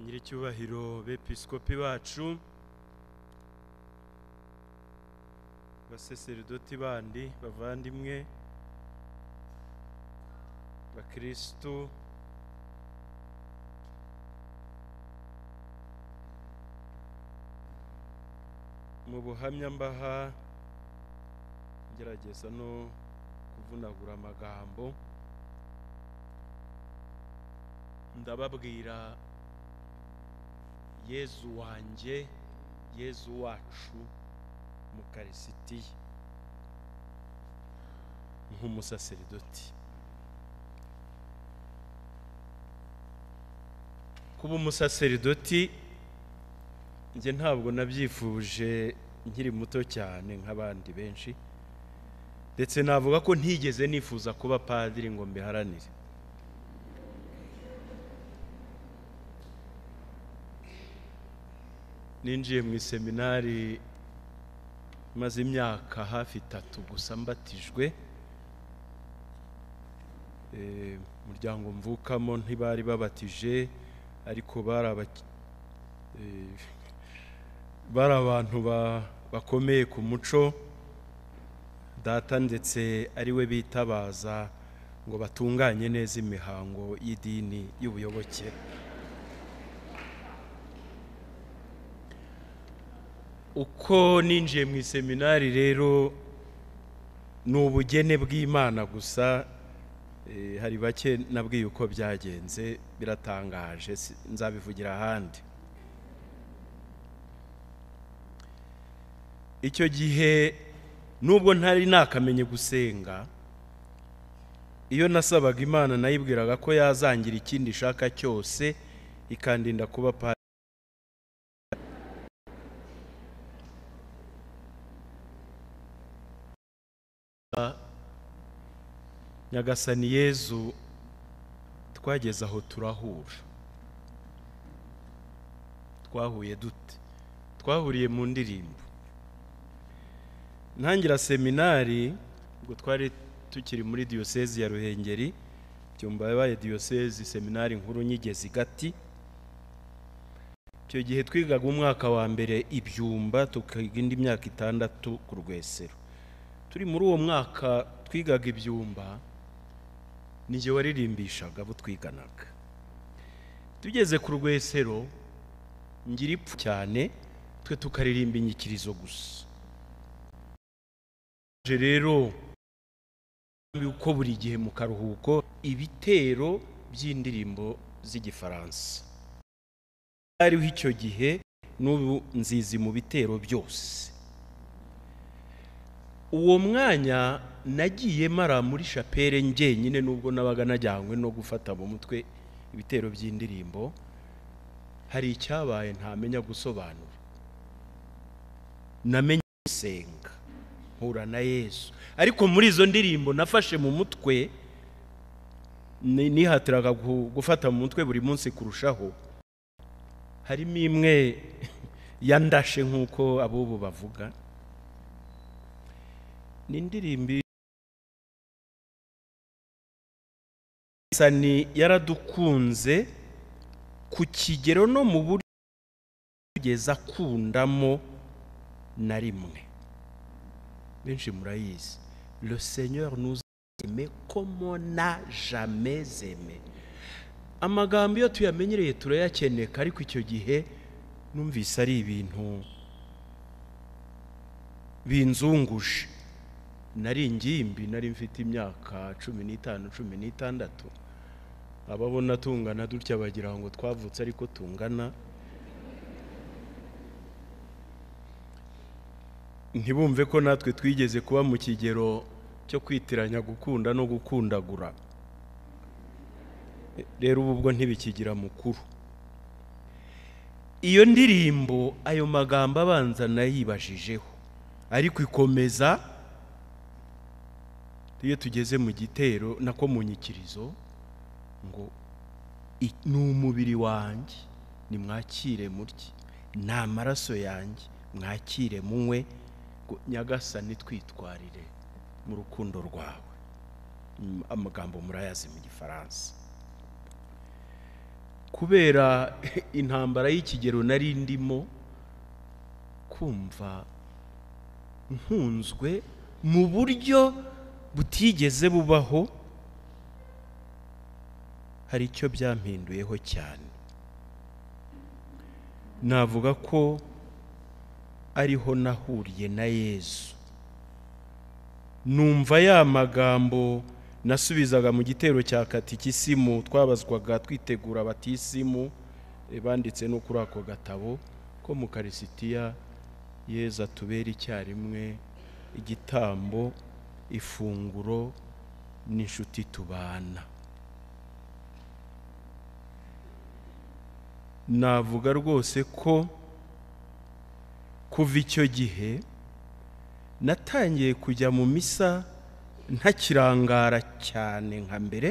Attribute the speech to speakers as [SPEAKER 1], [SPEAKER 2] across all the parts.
[SPEAKER 1] nyiricyubahiro bepiskopi bacu baseseridoti bandi bavandimwe bakirisitu mu buhamya mbaha ngerageza no kuvunagura amagambo ndababwira yezu wanjye yezu wacu mu karisitiya nk'umusaseridoti kuba umusaseridoti njye ntabwo nabyifuje nkiri muto cyane nk'abandi benshi ndetse navuga ko ntigeze nifuza kuba padiri ngo mbiharanire ninjiye mu iseminari maze imyaka hafi itatu gusa mbatijwe Eh, umuryango mvukamo ntibari babatije ariko bari abaki- eh, bari abantu ba- bakomeye ku muco data ndetse ari we bitabaza ngo batunganye neza imihango y'idini y'ubuyoboke uko ninjiye mu iseminari rero ni ubugene bw'imana gusa eh, hari bake nabwiye uko byagenze biratangaje si- nzabivugira ahandi icyo gihe nubwo ntari nakamenye gusenga iyo nasabaga imana nayibwiraga ko yazangira ikindi ishaka cyose ikandinda kuba pa nyagasani yezu twageze aho turahura twahuye dute twahuriye mu ndirimbo ntangira seminari ubwo twari tukiri muri diyosezi ya ruhengeri byumba yabaye diyosezi seminari nkuru nyigezi gati icyo gihe twigaga umwaka wa mbere ibyumba tukiga indi myaka itandatu ku rwesero turi muri uwo mwaka twigaga ibyumba ni jye waririmbishaga abo twiganaga tugeze ku rwesero ngira ipfu cyane twe tukaririmba inyikirizo gusa Je rero uko buri gihe mu karuhuko ibitero by'indirimbo z'igifaransa ariho icyo gihe n'ubu nzizi mu bitero byose uwo mwanya nagiye mara muri shapere njyenyine nubwo nabaga najyanywe no gufata mu mutwe ibitero by'indirimbo hari icyabaye ntamenya gusobanura namenye gusenga mpura na yesu ariko muri izo ndirimbo nafashe mu mutwe ni- nihatiraga gu- gufata mu mutwe buri munsi kurushaho harimo imwe yandashe nk'uko ab'ubu bavuga ni indirimbo sani yaradukunze ku kigero no mu buryo kugeza akundamo na rimwe benshi murayizi le seigneur nous a aimé comme on n'a jamais aimé amagambo iyo tuyamenyereye turayakeneka ariko icyo gihe numvise ari ibintu binzunguje nari ingimbi nari mfite imyaka cumi n'itanu cumi n'itandatu ababona tungana dutya bagira ngo twavutse ariko tungana ntibumve ko natwe twigeze kuba mu kigero cyo kwitiranya gukunda no gukundagura rero ubu ubwo ntibikigira mukuru iyo ndirimbo ayo magambo abanza nayibajijeho ariko ikomeza iyo tugeze mu gitero nako mu nyikirizo ngo "I- ni umubiri wanjye nimwakire murye ni amaraso yanjye mwakire munywe ngo nyagasani twitwarire mu rukundo rwawe Mm, amagambo murayazi mu gifaransa kubera intambara y'ikigero nari ndimo kumva nkunzwe mu buryo butigeze bubaho hari icyo byampinduyeho cyane navuga ko ariho nahuriye na yezu numva ya magambo nasubizaga mu gitero cya katikisimu twabazwaga twitegura batisimu eh, banditse no kuri ako gatabo ko mu karisitiya yezu atubera icyarimwe igitambo ifunguro n'inshuti tubana navuga rwose ko kuva icyo gihe natangiye kujya mu misa ntakirangara cyane nka mbere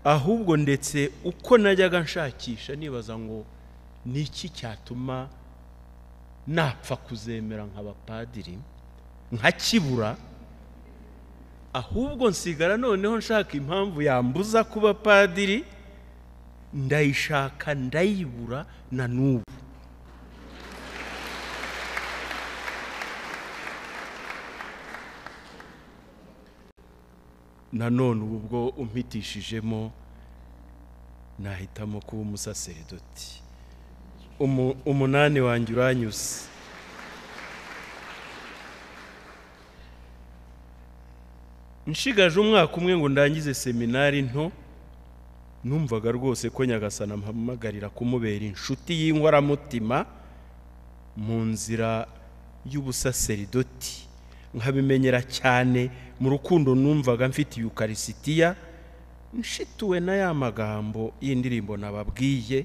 [SPEAKER 1] ahubwo ndetse uko najyaga nshakisha nibaza ngo ni iki cyatuma napfa kuzemera nk'abapadiri nka kibura ahubwo nsigara noneho nshaka impamvu yambuza kuba padiri ndayishaka ndayibura na n'ubu nanone ubu ubwo umpitishijemo nahitamo kuba umusaseredoti Umu- umunani wanjye uranyuze nshigaje umwaka umwe ngo ndangize seminari nto numvaga rwose ko nyagasana ampamagarira kumubera inshuti y'inkoramutima mu nzira y'ubusaseridoti nkabimenyera cyane mu rukundo numvaga mfite yukarisitiya nshituwe na ya magambo y'indirimbo nababwiye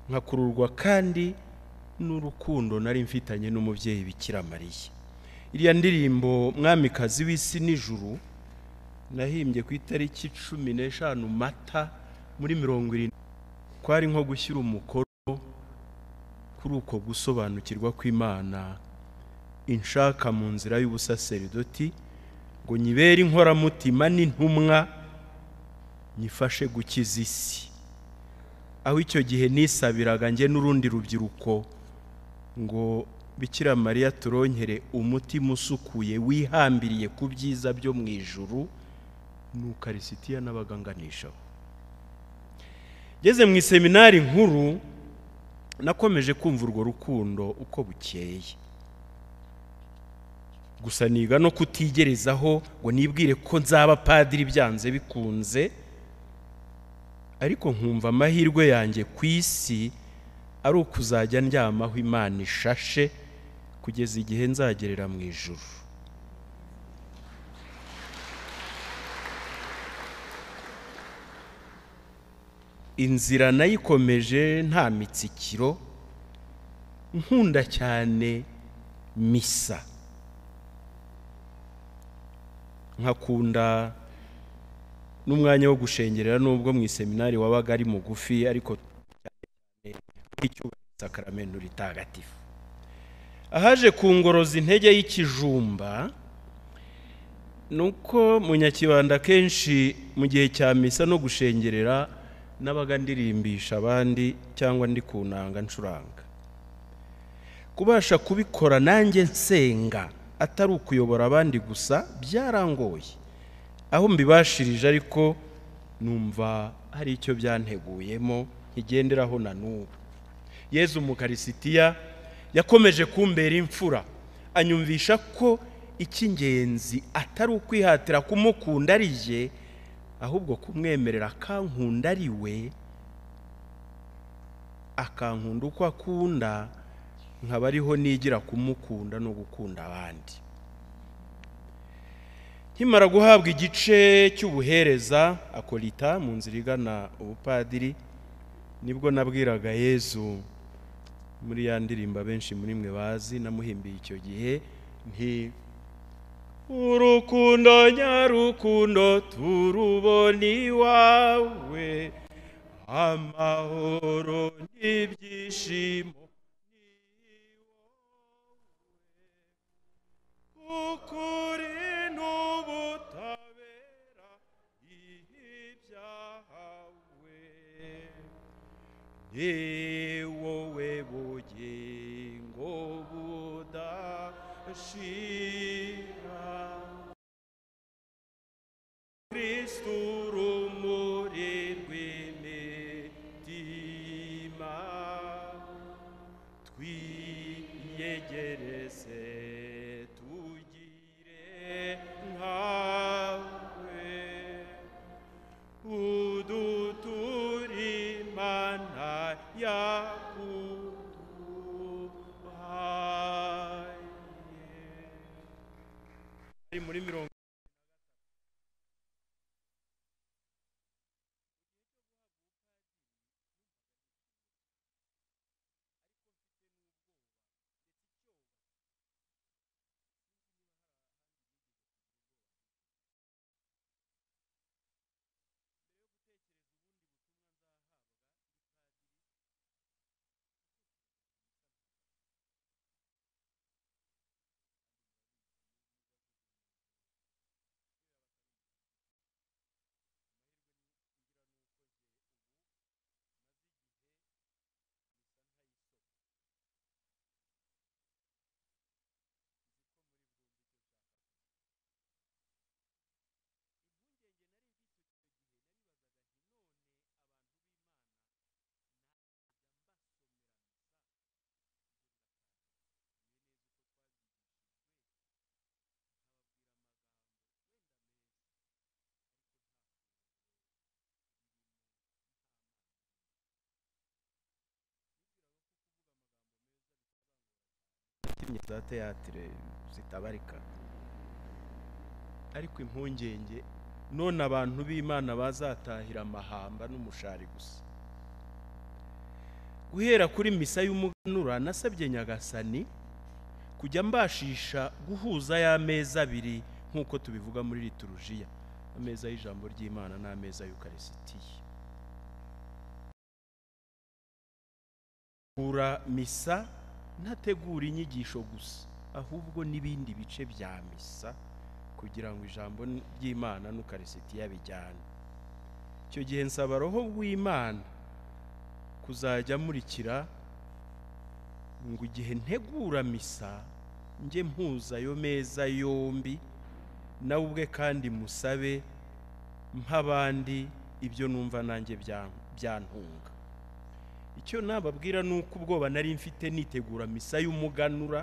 [SPEAKER 1] nkakururwa kandi n'urukundo nari mfitanye n'umubyeyi bikira mariya iriya ndirimbo mwamikazi w'isi n'ijuru nahimbye ku itariki cumi n'eshanu mata muri mirongo irindwi kwari nko gushyira umukono kuri uko gusobanukirwa kw'imana inshaka mu nzira y'ubusaseridoti ngo nyibere inkoramutima n'intumwa nyifashe gukiza isi aho icyo gihe nisabiraga njye n'urundi rubyiruko ngo bikira mariya turonkere umutima usukuye wihambiriye ku byiza byo mu ijuru nuko arisitiya n'abaganganishaho ngeze mu iseminari nkuru nakomeje kumva urwo rukundo uko bukeye gusa niga no kutigerezaho ngo nibwire ko nzaba padiri byanze bikunze ariko nkumva amahirwe yanjye ku isi ari ukuzajya ndyamaho imana ishashe kugeza igihe nzagerera mu ijuru inzira nayikomeje nta mitsikiro nkunda cyane misa nkakunda n'umwanya wo gushengerera nubwo mu iseminari wabaga ari mugufi ariko nk'icyubahiro sakaramento ritagatifu ahaje ku ngorozi intege y'ikijumba ni uko munyakibanda kenshi mu gihe cya misa no gushengerera n'abaga ndirimbisha abandi cyangwa ndi ku nanga ncuranga kubasha kubikora nanjye nsenga atari ukuyobora abandi gusa byarangoye aho mbibashirije ariko numva hari icyo byanteguyemo nkigenderaho na n'ubu yezu mukarisitiya yakomeje kumbera imfura anyumvisha ko icy'ingenzi atari ukwihatira kumukunda ari jye ahubwo kumwemerera akankunda ari we akankunda uko akunda nkaba ariho nigira kumukunda no gukunda abandi nkimara guhabwa igice cy'ubuhereza akolita mu nzira igana ubupadiri nibwo nabwiraga yezu muri ya ndirimbo abenshi muri mwe bazi namuhimbiye icyo gihe nti urukundo nyarukundo turubona iwawe amahoro n'ibyishimo ukuri n'ubutabera ye wowe bugingo budashira kristu rumuri rw'imitima twiyegereze tugire nkawe uduturimana yakuduhaye ari muri mirongo filime za teyatire zitabarika ariko impungenge none abantu b'imana bazatahira amahamba n'umushari gusa guhera kuri misa y'umuganura nasabye nyagasani kujya mbashisha guhuza y'ameza abiri nk'uko tubivuga muri liturujiya ameza y'ijambo ry'imana n'ameza y'ukarisitiya kura misa ntategura inyigisho gusa ahubwo n'ibindi bice bya misa kugira ngo ijambo ry'imana n'ukarisitiya bijyane icyo gihe nsaba roho rw'imana kuzajya amurikira ngo igihe ntegura misa njye mpuza ayo meza yombi nawe ubwe kandi musabe nk'abandi ibyo numva nanjye bya- byantunga icyo nababwira ni uko ubwoba nari mfite nitegura misa y'umuganura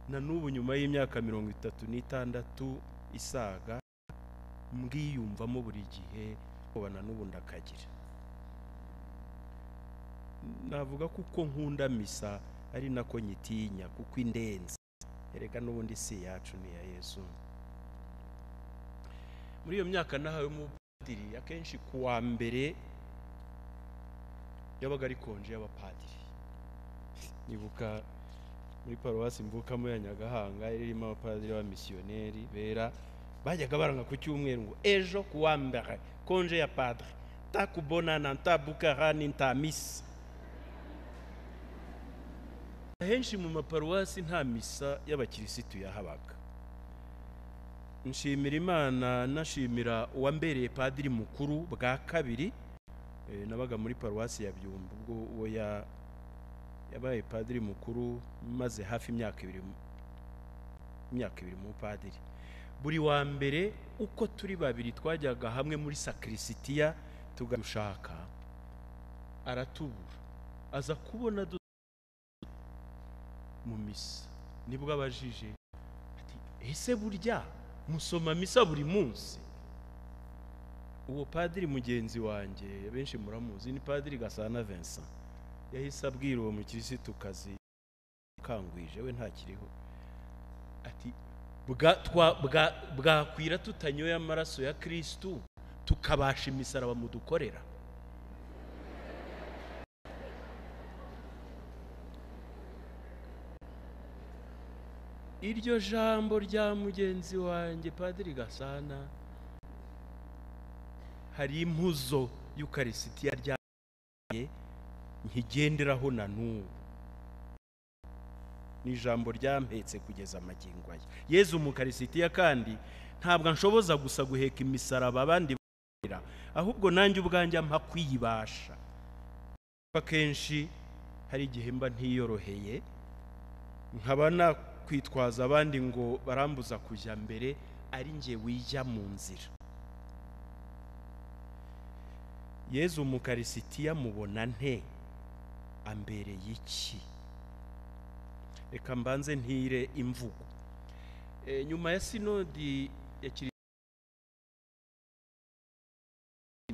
[SPEAKER 1] na n'ubu nyuma y'imyaka mirongo itatu n'itandatu isaga mbwiyumvamo buri gihe ubwoba na n'ubu ndakagira navuga ko uko nkunda misa ari nako nyitinya kuko indenze erega n'ubundi si iyacu ni iya yesu muri iyo myaka nahawe umupadiri akenshi ku wa mbere yabaga ari konje y'abapadiri nibuka muri paruwasi mvukamo ya nyagahanga yari irimo abapadiri b'abamisiyoneri bera bajyaga baranga ku cyumweru ngo ejo ku wa mbere konje ya padiri ta kubonana ta bukara ni ta misa ahenshi mu maparuwasi nta misa y'abakirisitu yahabaga nshimira imana nashimira uwambereye padiri mukuru bwa kabiri Eh, nabaga muri paruwasi ya byumba ubwo uwo ya- yabaye padiri mukuru maze hafi imyaka ibiri mu- imyaka ibiri mu padiri buri wa mbere uko turi babiri twajyaga hamwe muri sakirisitiya tugadushaka aratubura aza kubona du mu misa nibwo abajije ati ese burya musoma misa buri munsi uwo padiri mugenzi wanjye benshi muramuzi ni padiri gasana vincent yahise abwira uwo mukirisitu-kazi ukangwije we ntakiriho ati "Bwa- twa- bwa- bwakwira tutanyoye amaraso ya kirisitu tukabasha imisaraba mudukorera iryo jambo rya mugenzi wanjye padiri gasana hari impuzo y'ukarisitiya ryaye nkigenderaho na n'ubu ni ijambo ryampetse kugeza amagingo aya yezu mu karisitiya kandi ntabwo nshoboza gusa guheka imisaraba abandi bakorera ahubwo nanjye ubwanjye ampa kwiyibasha akenshi hari igihe mba ntiyoroheye nkaba nakwitwaza abandi ngo barambuza kujya mbere ari njye wijya mu nzira yezu mukarisitiya mubona nte ambereye iki reka mbanze ntire imvugo Eh, nyuma ya sinodi ya kirisiti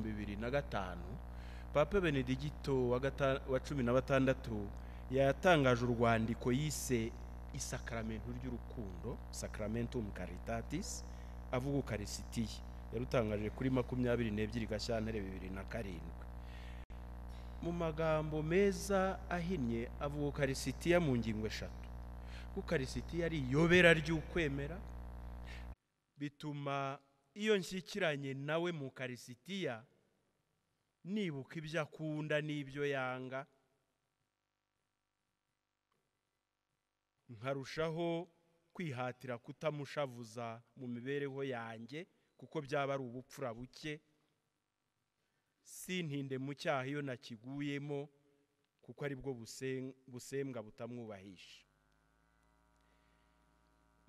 [SPEAKER 1] bibiri na gatanu papa benedigito wa gata- wa cumi na batandatu yatangaje urwandiko yise isakaramentu ry'urukundo sakramentum caritatis avuga ukarisitiya yarutangaje kuri makumyabiri n'ebyiri gashyantare bibiri na karindwi mu magambo meza ahinnye avuga ukarisitiya mu ngingo eshatu ukarisitiya ari iyobera ry'ukwemera bituma iyo nshyikiranye nawe mu karisitiya nibuka ibyo akunda n'ibyo yanga nkarushaho kwihatira kutamushavuza mu mibereho yanjye kuko byaba ari ubupfura buke sintinde mu cyaha iyo nakiguyemo kuko aribwo busen- busembwa butamwubahisha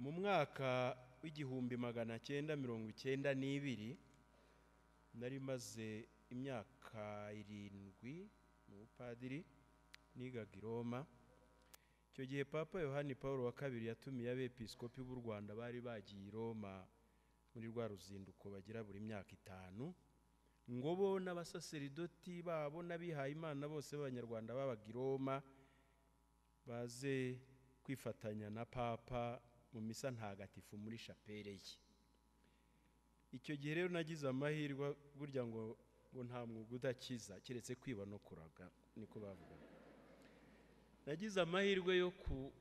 [SPEAKER 1] mu mwaka w'igihumbi magana cyenda mirongo icyenda n'ibiri nari maze imyaka irindwi mu bupadiri nigaga i roma icyo gihe papa yohani paul wa kabiri yatumiye abepiskopi b'u rwanda bari bagiye i roma muri rwa ruzinduko bagira buri myaka itanu ngo bo n'abasaseridoti babo n'abihaye imana bose b'abanyarwanda babaga i roma baze kwifatanya na papa mu misa ntagatifu muri shapere ye icyo gihe rero nagize amahirwe burya ngo ngo nta mwuga udakiza keretse kwiba no kuraga niko bavugaga nagize amahirwe yo ku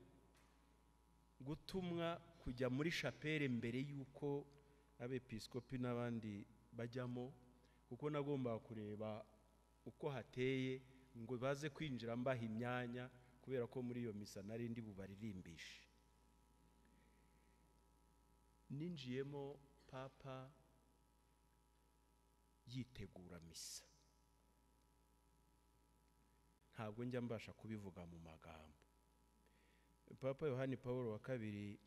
[SPEAKER 1] gutumwa kujya muri shapere mbere y'uko abepiskopi n'abandi bajyamo kuko nagombaga kureba uko hateye ngo baze kwinjira mbaha imyanya kubera ko muri iyo misa nari ndi bubaririmbishe ninjiyemo papa yitegura misa ntabwo njya mbasha kubivuga mu magambo papa yohani paul wa kabiri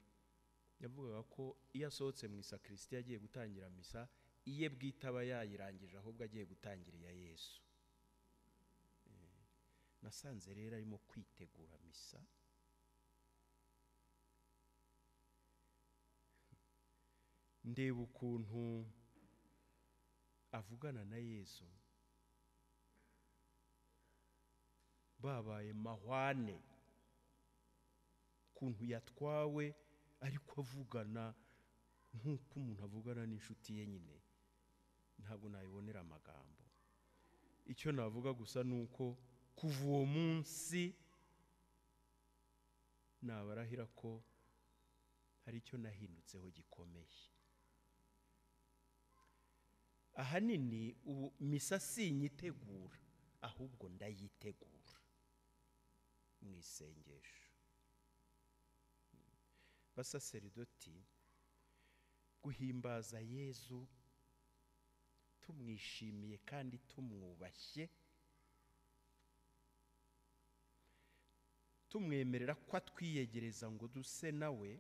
[SPEAKER 1] yavugaga ko iyo asohotse mu isakristi agiye gutangira misa iye bwite aba yayirangije ahubwo agiye gutangira iya yesu Eh, nasanze rero arimo kwitegura misa ndeba ukuntu avugana na yesu babaye mahwane ukuntu yatwawe ariko avugana nk'uko umuntu avugana n'inshuti ye nyine ntabwo nayibonera amagambo icyo navuga gusa ni uko kuva uwo munsi nabarahira ko hari icyo nahindutseho gikomeye ahanini ubu misa sinyitegura ahubwo ndayitegura mu isengesho basaseridoti guhimbaza yezu tumwishimiye kandi tumwubashye tumwemerera ko atwiyegereza ngo duse nawe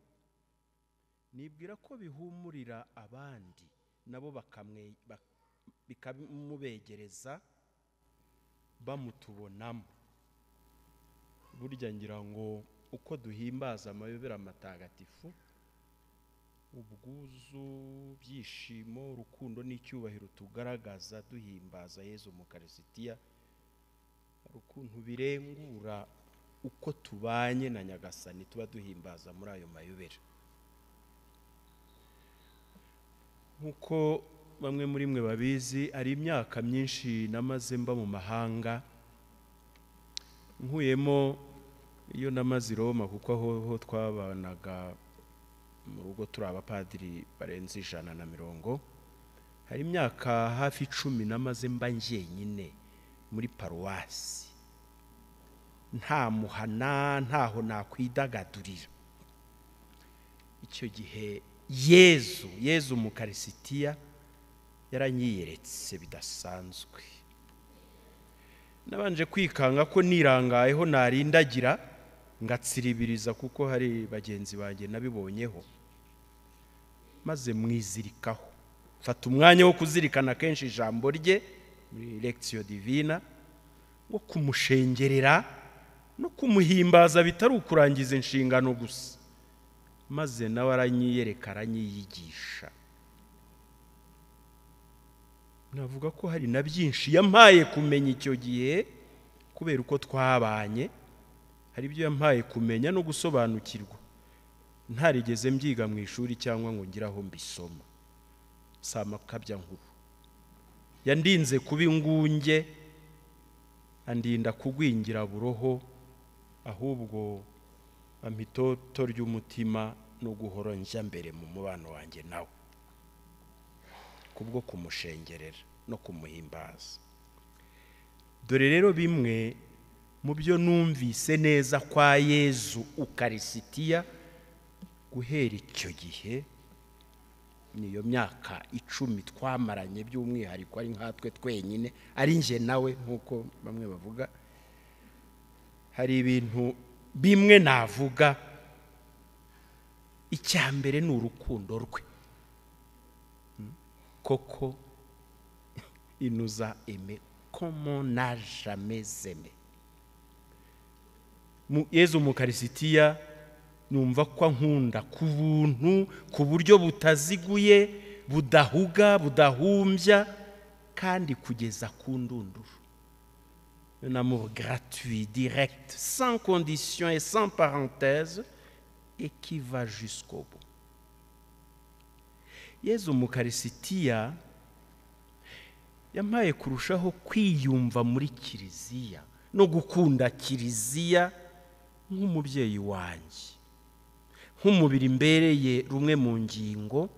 [SPEAKER 1] nibwira ko bihumurira abandi nabo bakamwe- bak- bikamubegereza bamutubonamo burya ngira ngo uko duhimbaza amayobera matagatifu ubwuzu byishimo urukundo n'icyubahiro tugaragaza duhimbaza yezu mu karisitiya hari ukuntu birengura uko tubanye na nyagasani tuba duhimbaza muri ayo mayobera nk'uko bamwe muri mwe babizi hari imyaka myinshi namaze mba mu mahanga nkuyemo iyo namaze i roma kuko aho ho twabanaga mu rugo turi abapadiri barenze ijana na mirongo hari imyaka hafi icumi namaze mba njyenyine muri paruwasi nta muhana ntaho nakwidagadurira icyo gihe yezu yezu mu karisitiya yaranyiyeretse bidasanzwe nabanje kwikanga ko nirangayeho narindagira ngatsiribiriza kuko hari bagenzi banjye nabibonyeho maze mwizirikaho mfata umwanya wo kuzirikana kenshi ijambo rye muri lekisiyo divina wo kumushengerera no kumuhimbaza bitari ukurangiza inshingano gusa maze nawe aranyiyereka aranyiyigisha navuga ko hari na byinshi yampaye kumenya icyo gihe kubera uko twabanye hari ibyo yampaye kumenya no gusobanukirwa ntarigeze mbyiga mu ishuri cyangwa ngo ngire aho mbisoma si amakabya nkuru yandinze kuba ingunge andinda kugwingira buroho ahubwo ampa itoto ry'umutima no guhora njya mbere mu mubano wanjye nawe kubwo kumushengerera no kumuhimbaza dore rero bimwe mu byo numvise neza kwa yezu ukarisitiya guhera icyo gihe niyo myaka icumi twamaranye by'umwihariko ari nkatwe twenyine ari njye nawe nk'uko bamwe bavuga hari ibintu bimwe navuga icya mbere ni urukundo rwe koko il nous a aimé comme on n'a jamais aimé Mu- yezu mukarisitiya numva ko ankunda ku buntu ku buryo butaziguye budahuga budahumbya kandi kugeza ku ndunduru un amour gratuit direct sans condition et sans parenthèse et qui va jusqu'au bout yezu mukarisitiya yampaye kurushaho kwiyumva muri kiliziya no gukunda kiliziya nk'umubyeyi wanjye nk'umubiri mbereye rumwe mu ngingo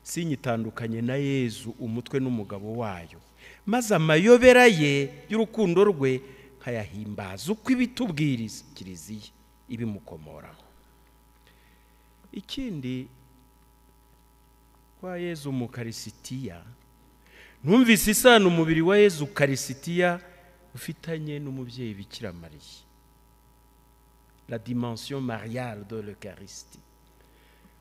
[SPEAKER 1] sinyitandukanye na yezu umutwe n'umugabo wayo maze amayobera ye y'urukundo rwe nkayahimbaza uko ibitubwiriza kiliziya ibimukomoraho ikindi kwa yezu mukarisitiya numvise isano umubiri wa yezu karisitiya ufitanye n'umubyeyi bikira mariya la dimension mariale de l'eucharistie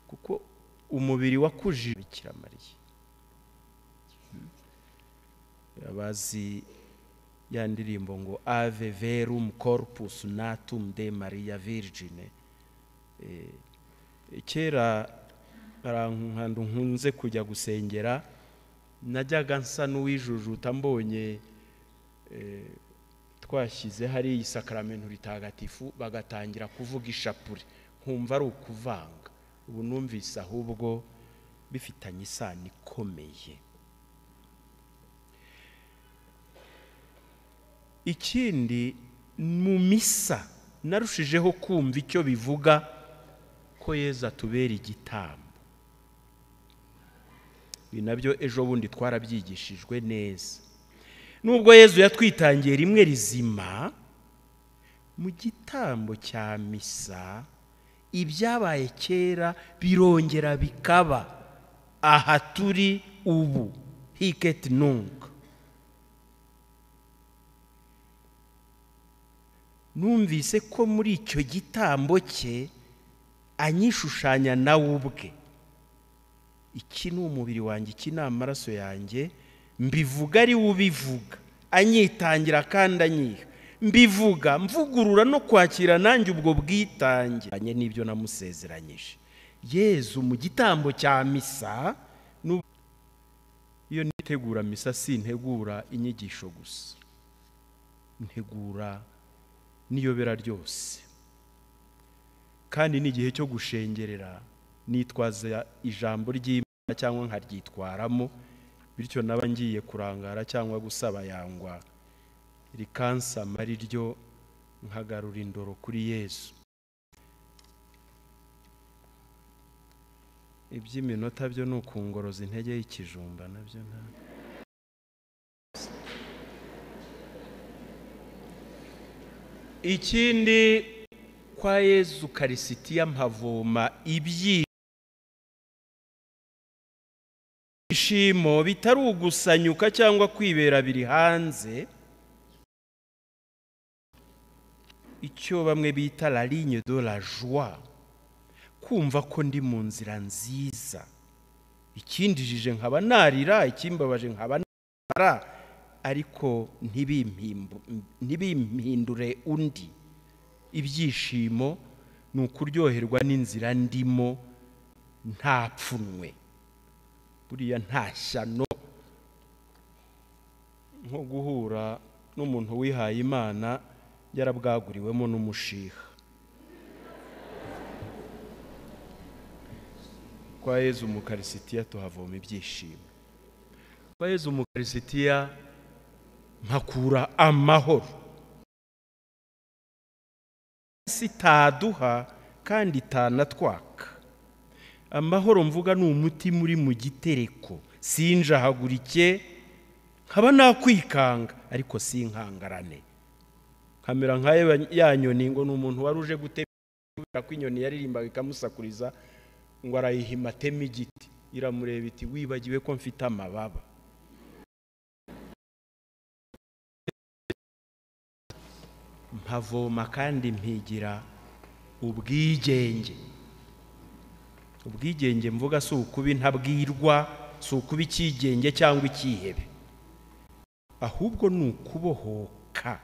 [SPEAKER 1] kuko umubiri wakujije bikira mariya abazi ya ndirimbo ngo ave verum corpus natum de maria virgine kera hari ahantu nkunze kujya gusengera najyaga nsa n'uwijujuta mbonye eh, twashyize hari iyi sakaramentu ritagatifu bagatangira kuvuga ishapure nkumva ari ukuvanga ubu numvise ahubwo bifitanye isano ikomeye ikindi mu misa narushijeho kumva icyo bivuga ko yezu atubera igitambo ibi nabyo ejo bundi twarabyigishijwe neza nubwo yezu yatwitangiye rimwe rizima mu gitambo cya misa ibyabaye kera birongera bikaba aha turi ubu hiketi nunga numvise ko muri icyo gitambo cye anyishushanya nawe ubwe iki ni umubiri wanjye iki ni amaraso yanjye mbivuga ari we ubivuga anyitangira kandi anyiha mbivuga mvugurura no kwakira nanjye ubwo bwitange Anye n'ibyo namusezeranyije yezu mu gitambo cya misa n'ubu- iyo nitegura misa sintegura inyigisho gusa ntegura n'iyobera ryose kandi ni igihe cyo gushengerera nitwaza ijambo ry'imana cyangwa nkaryitwaramo bityo naba ngiye kurangara cyangwa gusaba yangwa rikansama ari ryo nkagarura indoro kuri yezu iby'iminota byo ni ukungoroza intege y'ikijumba nabyo ntabwo ikindi kwa yezu karisitiya mpavoma ibyishimo bitari ugusanyuka cyangwa kwibera biri hanze icyo bamwe bita la ligne de la joie kumva ko ndi mu nzira nziza ikindijije nkaba narira ikimbabaje nkaba narira ariko ntibimpimbu- ntibimpindure undi ibyishimo ni ukuryoherwa n'inzira ndimo nta pfunwe buriya nta shyano nko guhura n'umuntu wihaye imana yarabwaguriwemo n'umushiha kwa yezu mu karisitiya tuhavoma ibyishimo kwa yezu mu karisitiya nkakura amahoro si itaduha kandi itanatwaka amahoro mvuga ni umutima uri mu gitereko sinjahagurike nkaba nakwikanga ariko sinkangarane nkamera nka ya- ya nyoni ngo ni umuntu wari uje gutema igiti kubera ko inyoni yaririmbaga ikamusakuriza ngo arayihima ateme igiti iramureba iti wibagiwe ko mfite amababa mpavoma kandi mpigira ubwigenge ubwigenge mvuga si ukuba intabwirwa si ukuba icyigenge cyangwa icyihebe ahubwo ni ukubohoka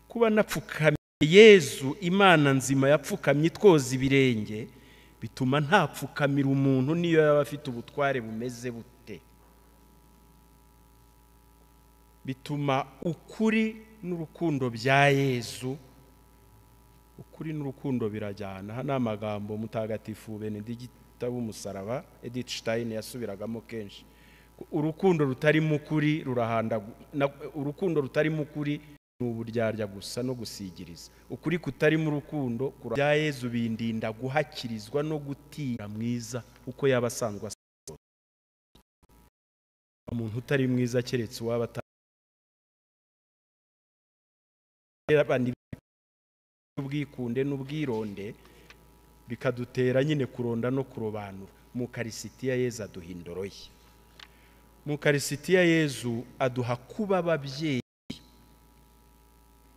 [SPEAKER 1] kuba napfukamiye yezu imana nzima yapfukamye itwoza ibirenge bituma ntapfukamira umuntu niyo yaba afite ubutware bumeze bute bituma ukuri n'urukundo bya yezu ukuri n'urukundo birajyana aha ni amagambo mutagatifu benedigita b'umusaraba edith stein yasubiragamo kenshi urukundo rutarimo ukuri rurahandagu na- urukundo rutarimo ukuri ni uburyarya gusa no gusigiriza ukuri kutarimo urukundo kura- bya yezu bindinda guhakirizwa no gutira mwiza uko yaba asanzwe asa umuntu utari mwiza keretse uwaba atari ubwikunde n'ubwironde bikadutera nyine kuronda no kurobanura mu karisitiya yezu aduha indoro ye mu karisitiya yezu aduha kuba ababyeyi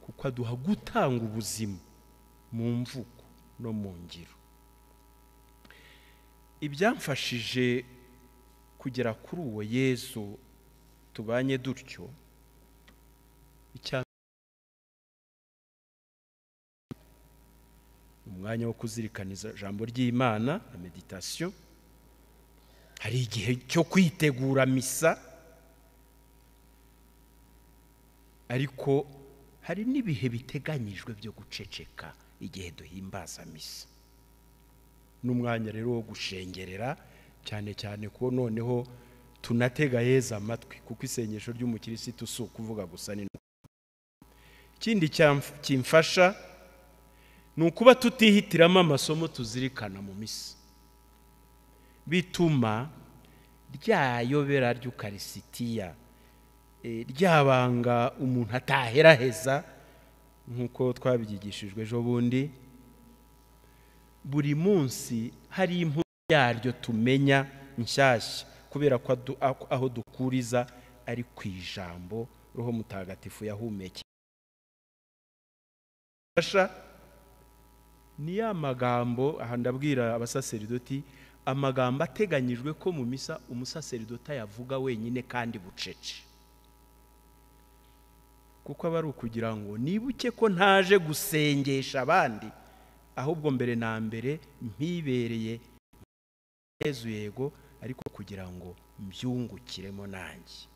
[SPEAKER 1] kuko aduha gutanga ubuzima mu mvugo no mu ngiro ibyamfashije kugera kuri uwo yezu tubanye dutyo icya umwanya wo kuzirikaniza ijambo ry'imana na meditasiyo hari igihe cyo kwitegura misa ariko hari n'ibihe biteganyijwe byo guceceka igihe duhimbaza misa n'umwanya rero wo gushengerera cyane cyane ko noneho tunatega yeza amatwi kuko isengesho ry'umukirisitu si ukuvuga gusa ni ikindi cyamf- kimfasha ni ukuba tutihitiramo amasomo tuzirikana mu misa bituma rya yobera ry'ukarisitiya eh, rya banga umuntu ataheraheza nk'uko twabyigishijwe ejo bundi buri munsi hari inkuru yaryo tumenya nshyashya kubera ko adu- ako- aho dukuriza ari ku ijambo roho mutagatifu yahumekeye ni ya magambo aha ndabwira abasaseridoti amagambo ateganyijwe ko mu misa umusaseridoti ayavuga wenyine kandi bucece kuko aba ari ukugira ngo nibuke ko ntaje gusengesha abandi ahubwo mbere na mbere mpibereye yezu yego ariko kugira ngo mbyungukiremo nanjye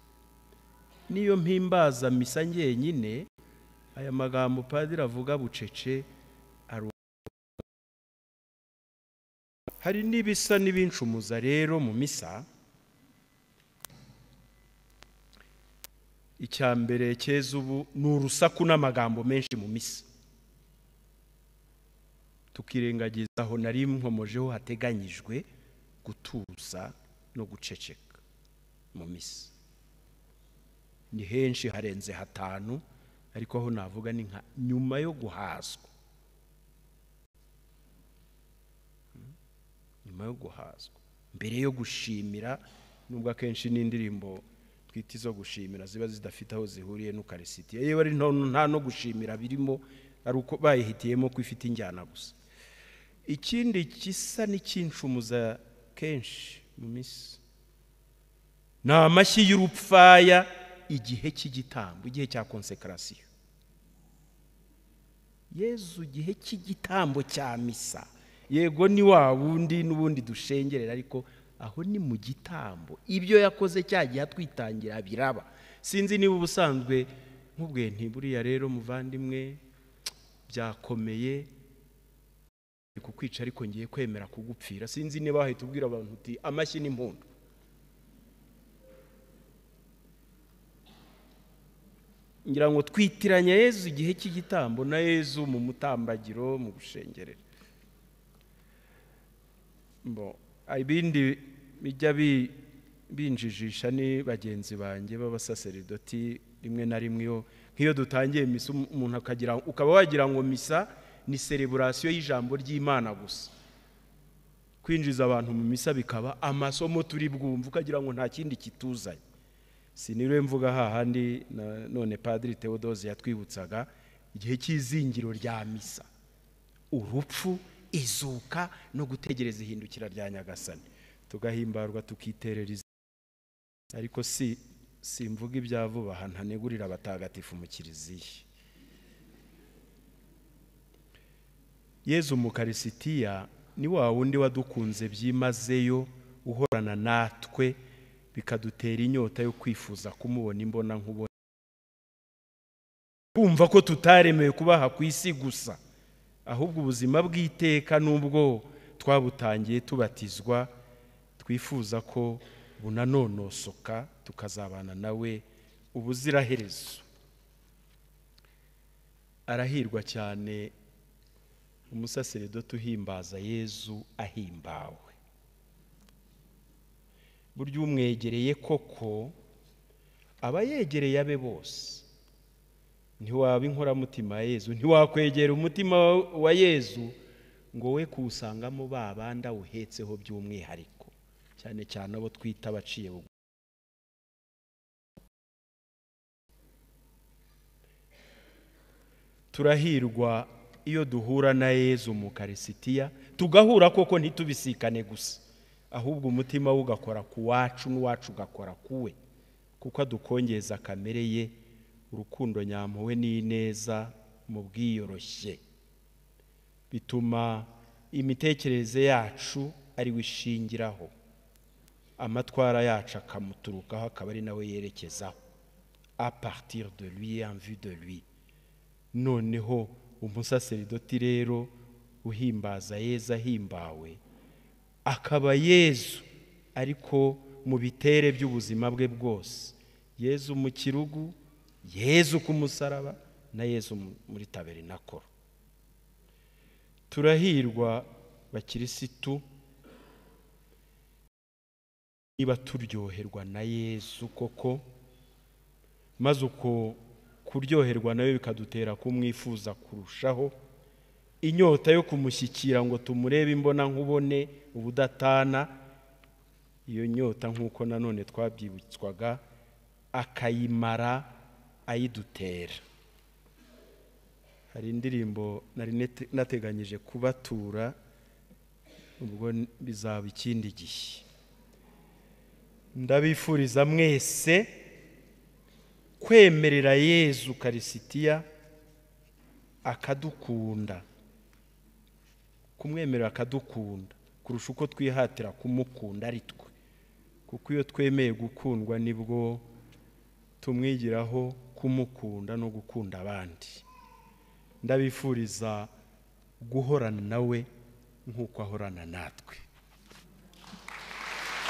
[SPEAKER 1] niyo mpimbaza misa njyenyine aya magambo padiri avuga bucece ari hari n'ibisa n'ibincumuza rero mu misa icya mbere keza ubu ni urusaku n'amagambo menshi mu misa tukirengagiza aho nari nkomojeho hateganyijwe gutuza no guceceka mu misa ni henshi harenze hatanu ariko aho navuga ni nka nyuma yo guhazwa nyuma yo guhazwa mbere yo gushimira nubwo akenshi n'indirimbo twita izo gushimira ziba zidafite aho zihuriye n'ukarisitiya yewe ari nto nta no gushimira birimo ari uko bayihitiyemo ko ifite injyana gusa ikindi gisa n'icyinshumuza kenshi mu minsi ni amashyi y'urupfaya igihe cy'igitambo igihe cya konsekarasiyo yezu igihe cy'igitambo cya misa yego ni wa wundi n'ubundi dushengerera ariko aho ni mu gitambo ibyo yakoze cya gihe atwitangira biraba sinzi niba ubusanzwe nk'ubwe ntiburiya rero muvandimwe byakomeye kukwica ariko ngiye kwemera kugupfira sinzi niba wahita ubwira abantu uti amashyi n'impundu ngira ngo twitiranya yezu igihe cy'igitambo na yezu mu mutambagiro mu gushengerera Bo, ibindi bijya bi- binjijisha ni bagenzi banjye b'abasaseridoti rimwe na rimwe iyo nk'iyo dutangiye misa um- umuntu akagira ukaba wagira ngo misa ni sereburasiyo y'ijambo ry'imana gusa kwinjiza abantu mu misa bikaba amasomo turi bwumva ukagira ngo nta kindi kituzanye siniriwe mvuga hahandi na- none padiri tewodoze yatwibutsaga igihe cy'izingiro rya misa urupfu izuka no gutegereza ihindukira rya nyagasani tugahimbarwa tukiterera izina ariko si simvuga ibya vuba aha ntanegurira abatagatifu mu kiliziya yezu mu karisitiya ni wa wundi wadukunze byimazeyo uhorana natwe bikadutera inyota yo kwifuza kumubona imbona nkubona kumva ko tutaremewe kubaha ku isi gusa ahubwo ubuzima bw'iteka n'ubwo twabutangiye tubatizwa twifuza ko bunanonosoka tukazabana nawe ubuziraherezo arahirwa cyane umusaseredoti uhimbaza yezu ahimbawe burya umwegereye koko aba yegereye abe bose ntiwaba inkoramutima ya yezu ntiwakwegera umutima wa- wa yezu ngo we kuwusangamo ba bandi awuhetseho by'umwihariko cyane cyane abo twita abaciye bugu turahirwa iyo duhura na yezu mu karisitiya tugahura koko ntitubisikane gusa ahubwo umutima we ugakora ku wacu n'uwacu ugakora ku we kuko adukongeza kamere ye urukundo nyampuwe n'ineza mu bwiyoroshye bituma imitekerereze yacu ariwe ishingiraho amatwara yacu akamuturukaho akaba ari nawe yerekezaho a partir de lui en vue de lui noneho umusaseridoti rero uhimbaza yezu ahimbawe akaba yezu ariko mu bitere by'ubuzima bwe bwose yezu mu kirugu yezu ku musaraba na yezu mu- muri taberinakoro turahirwa bakirisitu niba turyoherwa na yezu koko maze uko kuryoherwa nawe bikadutera kumwifuza kurushaho inyota yo kumushyikira ngo tumurebe imbona nkubone ubudatana iyo nyota nk'uko nanone twabyibutswaga akayimara ayidutera hari indirimbo nari nete- nateganyije kubatura ubwo n- bizaba ikindi gihe ndabifuriza mwese kwemerera yezu karisitiya akadukunda kumwemerera akadukunda kurusha uko twihatira kumukunda ari twe kuko iyo twemeye gukundwa nibwo tumwigiraho kumukunda no gukunda abandi ndabifuriza guhorana nawe nk'uko ahorana natwe